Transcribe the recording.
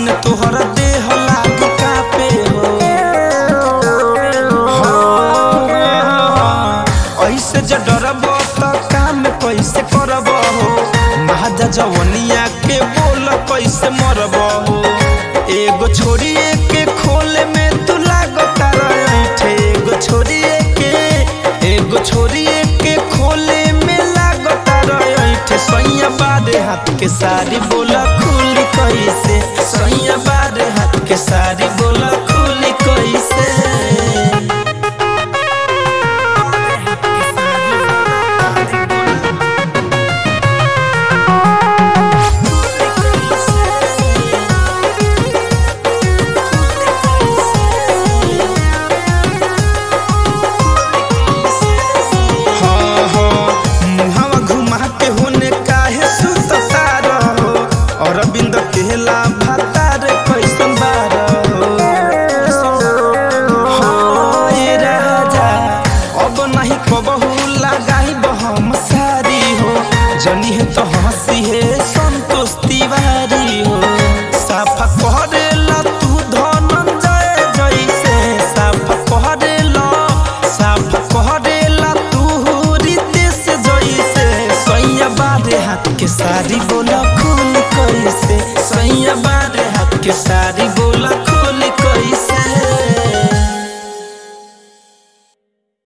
दिन तोहर देह लाग कापे हो हाँ, ऐसे ज डरब त काम कैसे करब हो महाजा जवनिया के बोल कैसे मरब हो एगो छोड़िए के खोले में तू लागता रहे एगो छोड़िए के एगो छोड़िए के खोले में लागता रहे सैया बारे हाथ के सारी बोला खुली कैसे सैया बारे हाथ के सारी बोला खुली कैसे हाँ, हाँ, मुहावा घुमा के होने काहे सुतता रहो अरविंद केला भातार कैसन बार हो ये राजा अब नहीं कबहू लगाई हम सारी हो जनी है तो हंसी है संतोष तिवारी हो साफा करेला तू धनंजय जैसे साफा करेला साफा करेला तू रितेश जैसे सैया बारे हाथ के सारी बोला खुल कैसे सैया बारे हाथ के सारी